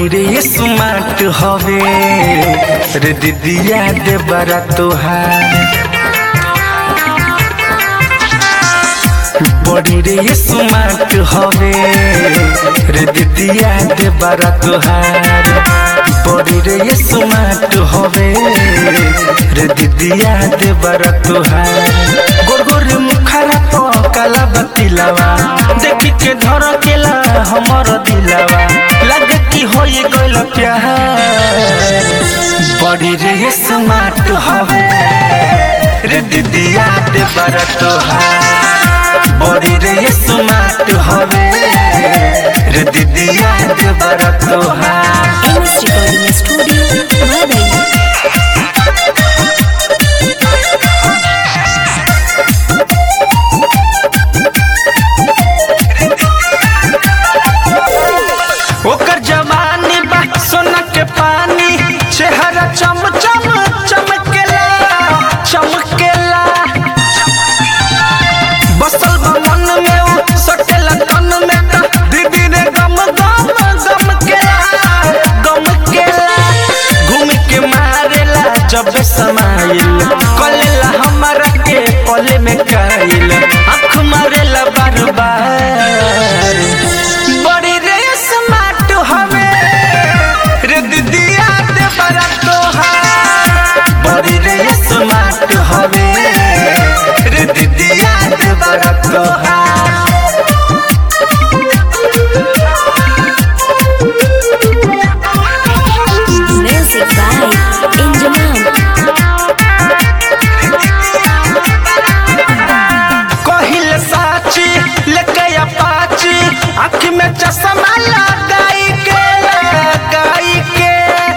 बड़ी रे स्मार्ट हवे रे दीदिया दे बरा तोहार बड़ी रे स्मार्ट हवे रे दीदिया दे बरा तोहार बड़ी रे स्मार्ट हवे रे दीदिया दे बरा तोहार गोर गोर मुखरा तो काला बतिलावा देखी के धर केला हमर दिलावा लगे कि होई गइल प्यार बड़ी रे स्मार्ट हवे रे दीदिया दे बरा तोहार बड़ी रे स्मार्ट हवे रे दीदिया दे बरा तोहार एमएस रिकॉर्डिंग स्टूडियो मधुबनी ओकर जवानी बा सोना के पानी चेहरा चम चम चमकेला चमकेला बसल बा मन में उ सटेला तन में त दीदी रे गम गम गम केला गम केला घूम के मारेला जब समाइल कलेला हमारा के पले में काइल आँख मारेला बार बार बड़ी रे स्मार्ट हवे रे दीदिया दे बरा तोहार बड़ी रे स्मार्ट हवे रे दीदिया दे बरा तोहार म्यूजिक बाय इंजमान कहिल साची लेके अपाची आँख में चश्मा लगाई के लगाई के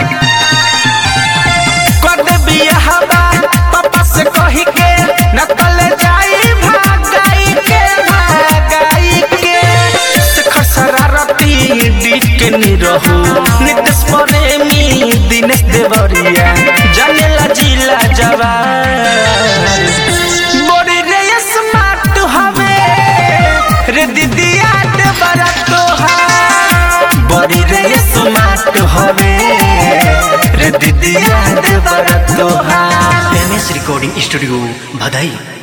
कर दे बियाहबा पापा से कही के नकल जाई भागाई के भागाई के शेखर शरारती डी के निरहु नितेश प्रेमी दिनेश देवरिया जानेला जिला जवान बड़ी रे स्मार्ट हवे रे दीदिया दे बरा तोहार बड़ी रे स्मार्ट हवे रे दीदिया दे बरा तोहार एम एस रिकॉर्डिंग स्टूडियो भदई